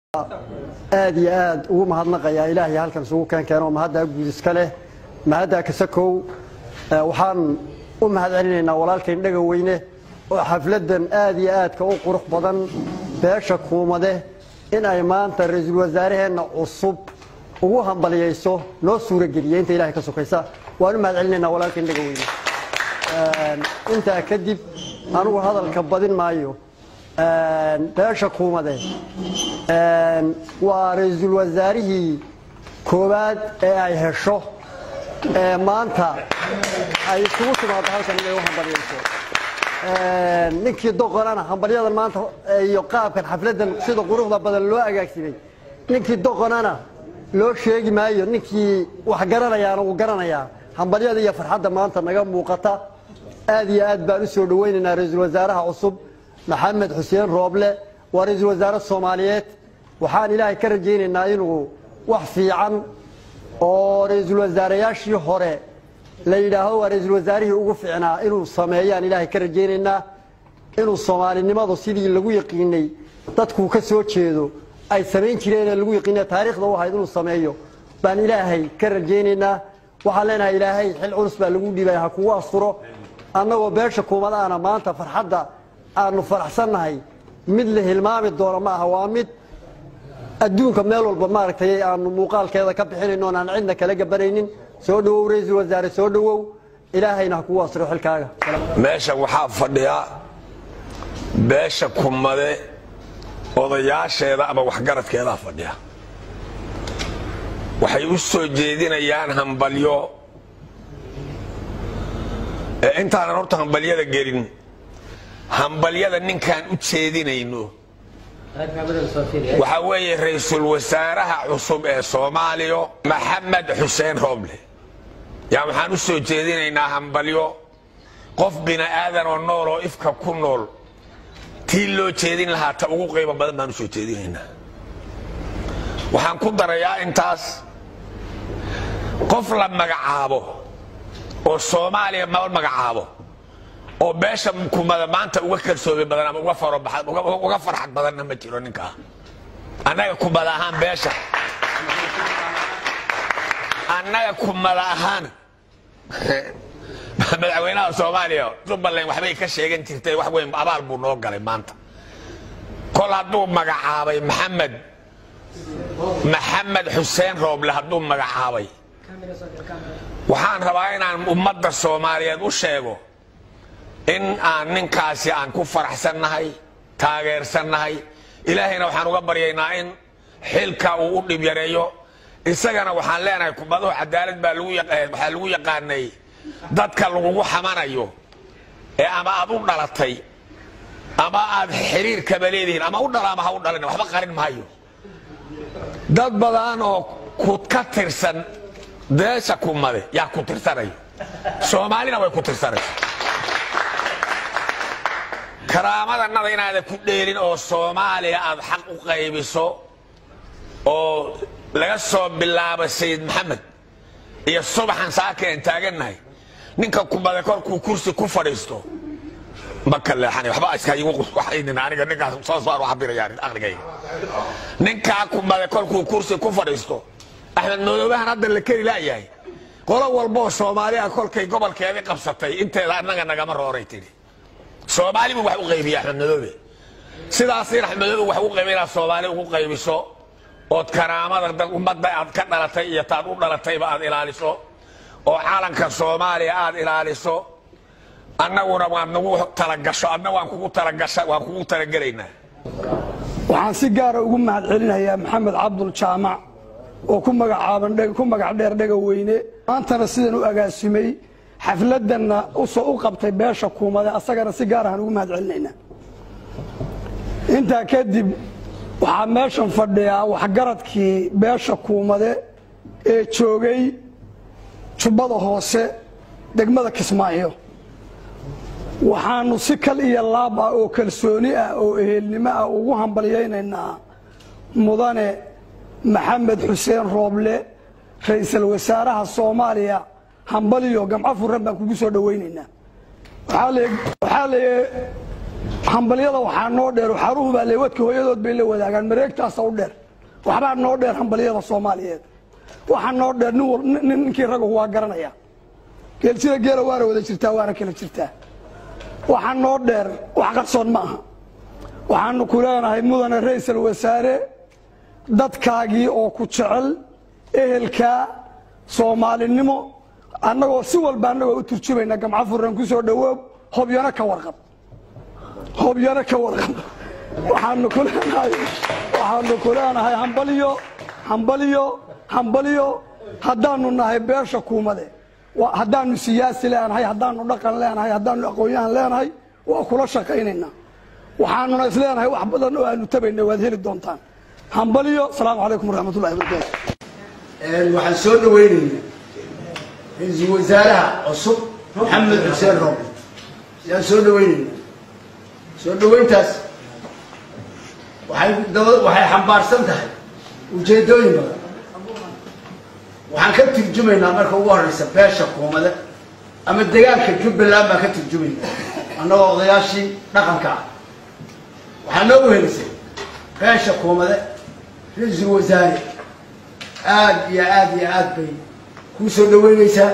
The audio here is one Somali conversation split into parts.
aad iyo aad ugu mahadnaqayaa ilaahay halkan isugu keenkeeno mahaddaa guud iska leh mahaddaa kasakow waxaan u mahad celinaynaa walaalkayn dhaga weyne oo xafladdan aad iyo aadka u qurux badan beesha kuumade in ay maanta ra-iisul wasaaraheenna cusub ugu hambaliyayso noo suurageliyey inta ilahay ka sokaysa waan u mahad celinaynaa walaalkayn dhaga weyne intaa kadib anugu hadalka badin maayo beesha kuumade waa ra-iisul wasaarihii koowaad ee ay hesho ee maanta ay isugu timaado halkan inay u hambalyayso ninkii doqonana hambalyadan maanta iyo qaabkan xafladdan sida quruxda badan loo agaagsimay ninkii doqonana loo sheegi maayo ninkii wax garanayaana wuu garanayaa hambalyada iyo farxadda maanta naga muuqata aad iyo aad baan u soo dhawaynaynaa ra-iisul wasaaraha cusub maxamed xuseen rooble waa ra-iisul wasaare soomaaliyeed waxaan ilaahay ka rajaynaynaa inuu wax fiican oo ra-iisul wasaarayaashii hore la yidhaahdo waa ra-iisul wasaarihii ugu fiicnaa inuu sameeyaan ilaahay ka rajaynaynaa inuu soomaalinimadu sidii lagu yaqiinay dadkuu ka soo jeedo ay samayn jireenee lagu yaqiina taariikhda u ahayd inuu sameeyo baan ilaahay ka rajaynaynaa waxaan leenahay ilaahay xil culus baa lagu dhiibaya ha kugu asturo annagoo beesha kuumadaana maanta farxadda aanu faraxsannahay mid la hilmaami doono ma aha waa mid adduunka meel walba maaragtay aanu muuqaalkeeda ka bixinayno on aan cidna kala gabanaynin soo dhowow ra-iisul wasaare soo dhowow ilaahayna ha kugu asro xilkaaga meeshan waxaa fadhiya beesha kumade odayaasheeda ama waxgaradkeedaa fadhiya waxay u soo jeedinayaan hambalyo ee intaanan horta hambalyada gelin hambalyada ninkaan u jeedinayno waxaa weeye ra-iisul wasaaraha cusub ee soomaaliya maxamed xuseen rooble yaa waxaan u soo jeedinaynaa hambalyo qof bini aadan oo nool oo ifka ku nool tii loo jeedin lahaa ta ugu qiimo badan baan u soo jeedinaynaa waxaan ku darayaa intaas qof la magacaabo oo soomaaliya ma magacaabo oo beesha kumada maanta uga kalsoomi badan ama uga farxad badanna ma jiro ninkaa annaga kumada ahaan beesha annaga kumada ahaan madaxweynaha soomaaliya jubbaland waxbay ka sheegan jirtay wax weyn abaal buu noo galay maanta kol hadduu magacaabay maxamed maxamed xuseen rooble hadduu magacaabay waxaan rabaa inaan ummadda soomaaliyeed u sheego in aan ninkaasi aan ku faraxsannahay taageersannahay ilaahayna waxaan uga baryaynaa in xilka uu u dhib yareeyo isagana waxaan leenahay kumaduhu cadaalad baa waxaa lagu yaqaanay dadka lagugu xamanayo ee ama aad u dhalatay ama aad xiriirkaba leedihiin ama u dhala ama ha u dhalin waxba qarin maayo dad badan oo ku ka tirsan beesha kumade yaa ku tirsanayo soomaalina way ku tirsanaysa karaamadannada inaadan ku dheelin oo soomaaliya aad xaq u qaybiso oo laga soo bilaabo sayid maxamed iyo subaxan saaka aan taagannahay ninka kumade korkuu kursi ku fadhiisto ma ka leexan waxba iskawaxaynin aniga ninkaas soo soo cabirayaan aqligayga ninkaa kumade korkuu kursi ku fadhiisto axmed madoobahan hadda la keri laayahay qolo walboo soomaaliya kolkay gobolkeedii qabsatay inteeda annaga nagama rooray tidhi soomaali buu wax u qaybiya axmed madoobe sidaas in axmed madoobe wax u qaybiya inaad soomaali ugu qaybiso ood karaamada ummadda aad ka dhalatay iyo taad u dhalatayba aad ilaaliso oo calanka soomaaliya aad ilaaliso annaguna waad nagu talagasho adna waan kugu talagasha waan kugu talagelaynaa waxaan si gaara ugu mahad celinayaa maxamed cabdul jaamac oo ku magacaaban ku magac dheer dhaga weyne maantana sidan u agaasimay xafladanna usoo u qabtay beesha kuumade asagana si gaar ahaan ugu mahad celinaynaa intaa kadib waxaa meeshan fadhiyaa waxgaradkii beesha kuumade ee joogay jubbada hoose degmada kismaayo waxaanu si kal iyo laab ah oo kalsooni ah oo ehelnimo ah ugu hambalyaynaynaa mudane maxamed xuseen rooble ra-iisul wasaaraha soomaaliya hambaliyo gamco furan baan kugu soo dhawaynaynaa waxaa le hambalyada waxaa noo dheer xaruhu baa leewadka hooyadood bay la wadaagaan mareegtaasa u dheer waxbaa noo dheer hambalyada soomaaliyeed waxaa noo dheer nin wal- nin- ninkii ragahu waa garanaya geelsida geela waana wada jirtaa waana kala jirtaa waxaa noo dheer wax qarsoon ma aha waxaanu ku leenahay mudane ra-isul wasaare dadkaagii oo ku jecel ehelkaa soomaalinimo annagoo si walba annagoo u turjumayna gamco furan ku soo dhawoob hobyano ka warqab hobyano ka warqab waxaanu ku leenahay waxaanu ku leenahay hambalyo hambalyo hambalyo haddaanu nahay beesha kuumade Waa- haddaanu siyaasi leenahay haddaanu dhaqan leenahay haddaanu aqoon-yahan leenahay waa kula shaqaynaynaa waxaanuna is leenahay wax badan oo aanu tabayna waad heli doontaan hambalyo asalaamu calaykum waraxmatullahi wabarakaatu waxaan soo dhawaynaynaa ra-iisul wasaaraha cusub maxamed xuseen rooble ayaan soo dhawaynaynaa soo dhawayntaas waxay daba waxay xambaarsan tahay ujeedooyin badan waxaan ka turjumaynaa marka ugu horeysa beesha kuumade ama degaanka jubbaland baan ka turjumaynaa annagoo odayaashii dhaqanka ah waxaa noo wehelisay beesha kuumade ra-iisul wasaare aad iyo aad iyo aad bay kuu soo dhaweynaysaa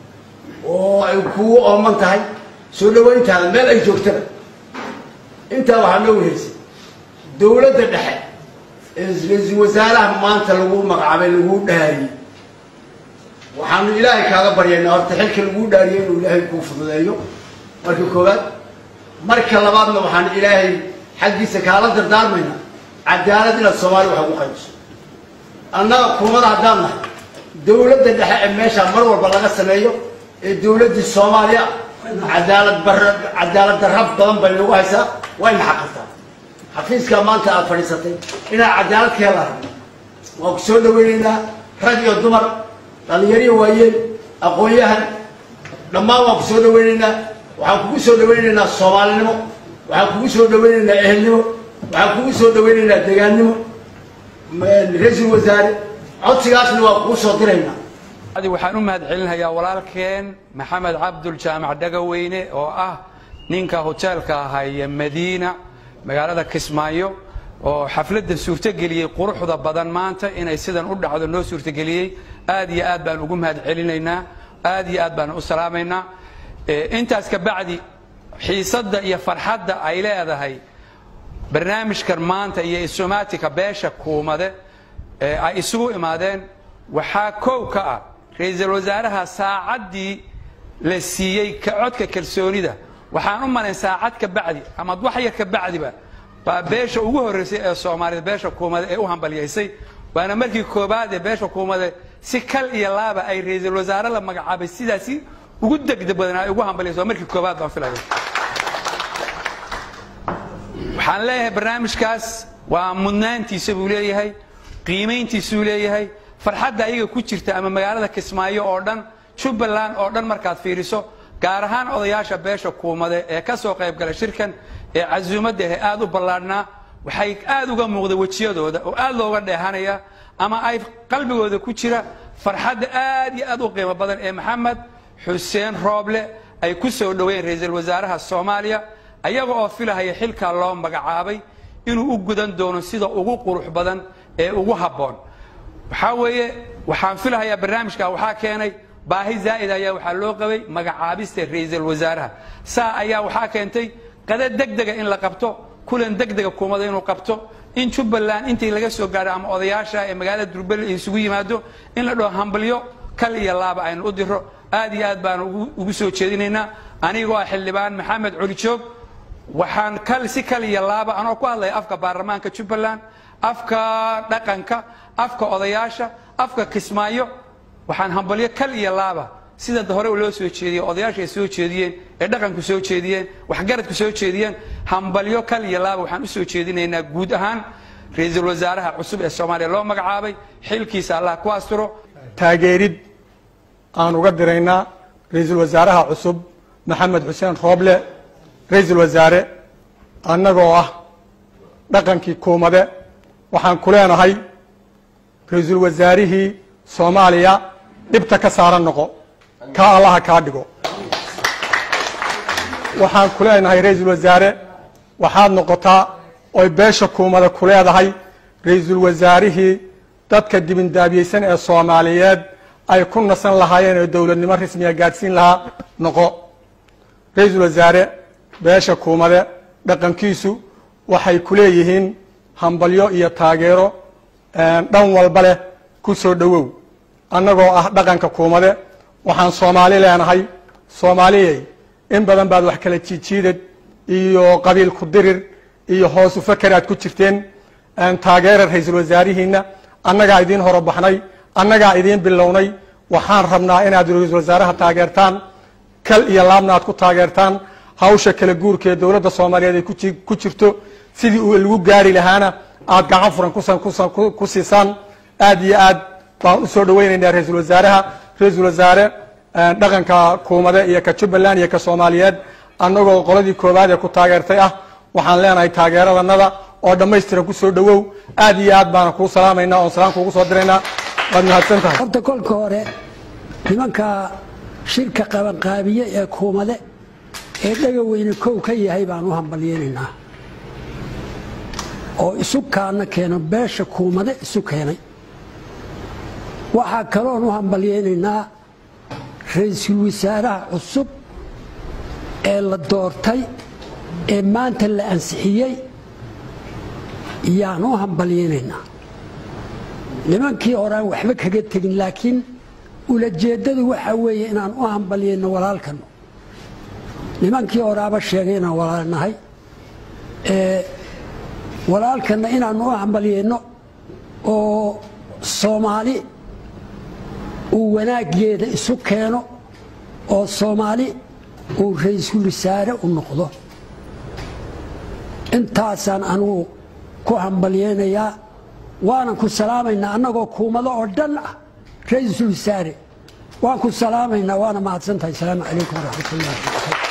oo ay kugu ooman tahay soo dhawayntaada meel ay joogtaba intaa waxaa noo weheysay dowladda dhexe ee ra-iisul wasaaraha maanta lagu magacaabay lagu dhaariyey waxaanu ilaahay kaaga baryaynaa horta xilka lagu dhaariyey inuu ilaahay kuu fududeeyo marka koowaad marka labaadna waxaan ilaahay xaggiisa kaala dardaarmaynaa cadaalad inaad soomaali wax ugu qaybiso annaga kuumada haddaan nahay dowladda dhexe ee meesha mar walba laga sameeyo ee dowladdii soomaaliya cadaalad barra cadaalad darra badan bay nagu haysaa wayna xaqirtaa xafiiskaa maanta aad fadhiisatay inaad cadaalad ka hela rabno waan ku soo dhawaynaynaa rag iyo dumar dhalinyariyo waayeel aqoon-yahan dhammaan waan ku soo dhawaynaynaa waxaan kugu soo dhawaynaynaa soomaalinimo waxaan kugu soo dhawaynaynaa ehelnimo waxaan kugu soo dhawaynaynaa degaannimo ra-iisul wasaare codsigaasna waa kuu soo diraynaa adi waxaan u mahad celinayaa walaalkeen maxamed cabdul jaamac dhagaweyne oo ah ninka hoteelka haya madiina magaalada kismaayo oo xafladda suurtogeliyey quruxda badan maanta inay sidan u dhacdo noo suurtogeliyey aad iyo aad baan ugu mahad celinaynaa aad iyo aad baan u salaamaynaa Eh, intaas ka bacdi xiisadda iyo farxadda ay leedahay barnaamijkan maanta iyo isomaatika beesha kuumade ee ay isugu imaadeen waxaa kow ka ah ra-iisul wasaaraha saacaddii la siiyey ka codka kalsoonida waxaan u malayn saacad ka bacdi ama wax yar ka bacdiba baa beesha ugu horreysay ee soomaalida beesha kuumade ee u hambalyaysay waana markii koobaad ee beesha kuumade si kal iyo laaba ay ra-iisul wasaare la magacaabay sidaasi ugu degdeg badan ay ugu hambalyayso waa markii koobaad baan filaya waxaan leeyahay barnaamijkaas waa mudnaantiisa buu leeyahay qiimayntiisuu leeyahay farxadda ayaga ku jirta ama magaalada kismaayo oo dhan jubbaland oo dhan markaad fiiriso gaar ahaan odayaasha beesha kuumade ee ka soo qayb galay shirkan ee casuumadda ah aad u ballaadhnaa waxay aad uga muuqda wejiyadooda oo aad looga dheehanaya ama ay qalbigooda ku jira farxadda aad iyo aad u qiimo badan ee maxamed xuseen rooble ay ku soo dhoweyn ra-iisul wasaaraha soomaaliya ayaga oo filahaya xilkaa loo magacaabay inuu u gudan doono sida ugu qurux badan ee ugu habboon waxaa weeye waxaan filahayaa barnaamijka waxaa keenay baahi zaa'id ayaa waxaa loo qabay magacaabista ra-iisul wasaaraha saa ayaa waxaa keentay qada degdega in la qabto kulan degdega kuumada inuu qabto in jubbaland intii laga soo gaadho ama odayaasha ee magaalada durbel isugu yimaado in la dhaho hambalyo kal iyo laaba aynu u diro aad iyo aad baan ugu- ugu soo jeedinaynaa anigoo ah xildhibaan maxamed colijoog waxaan kal si kal iyo laaba anoo ku hadlaya afka baarlamaanka jubbaland afka dhaqanka afka odayaasha afka kismaayo waxaan hambalyo kal iyo laaba sida hore loo soo jeediyey odayaasha ay soo jeediyeen ee dhaqanku soo jeediyeen waxgaradku soo jeediyeen hambalyo kal iyo laaba waxaan u soo jeedinaynaa guud ahaan ra-iisul wasaaraha cusub ee soomaaliya loo magacaabay xilkiisa allah ku asturo taageerid aan uga diraynaa ra-iisul wasaaraha cusub maxamed xuseen rooble ra-iisul wasaare annagoo ah dhaqankii kuumade waxaan ku leenahay ra-iisul wasaarihii soomaaliya dhibta ka saaran noqo kaa allaha kaa dhigo waxaan ku leenahay ra-iisul wasaare waxaad noqotaa oy beesha kuumada ku leedahay ra-iisul wasaarihii dadka dibindaabiyeysan ee soomaaliyeed ay ku nasan lahaayeen oo dowladnimo rasmiga gaadhsiin lahaa noqo ra-iisul wasaare beesha kuumade dhaqankiisu waxay ku leeyihiin hambalyo iyo taageero dhan walba leh ku soo dhowow annagoo ah dhaqanka kuumade waxaan soomaali leenahay soomaaliyey in badan baad wax kala jiijiidad iyo qabiil ku dirir iyo hoosu faker aad ku jirteen taageera ra-iisul wasaarihiina annagaa idiin horobaxnay annagaa idiin bilownay waxaan rabnaa inaad ra-iisul wasaaraha taageertaan kal iyo laabna aad ku taageertaan hawsha kala guurka ee dowladda soomaaliyeed ay ku jirto sidii uu lagu gaari lahaana aad gacan furan ku siisaan aad iyo aad baan usoo dhaweynaynaa ra-iisul wasaaraha ra-iisul wasaare dhaqanka kuumade iyo ka jubbaland iyo ka soomaaliyeed annagoo qoladii koowaad ee ku taageertay ah waxaan leenahay taageeradanada oo dhammaystiran ku soo dhowow aad iyo aad baana kuu salaamaynaa oon salaam kuugu soo diraynaa waad mahadsan tahay horta kolka hore nimanka shirka qabanqaabiye ee kuumade ee dhagaweyne kow ka yahay baan u hambalyeynaynaa oo isu kaana keeno beesha kuumade isu keenay waxaa kaloon u hambalyeynaynaa ra-iisul wasaaraha cusub ee la doortay ee maanta la ansixiyey yaan u hambalyeynaynaa nimankii horaan waxba kaga tegin laakiin ulajeeddadu waxaa weeye inaan u hambalyeyno walaalkano nimankii horaaba sheegay inaan walaalnahay walaalkana inaanu u hambalyeyno oo soomaali uu wanaaggeeda isu keeno oo soomaali uu ra-iisul wasaare u noqdo intaasaan anugu ku hambalyeynayaa waanan ku salaamaynaa annagoo kuumado oo dhan ah ra-iisul wasaare waan ku salaamaynaa waana mahadsantahay asalaamu calaykum waraxmat ullahi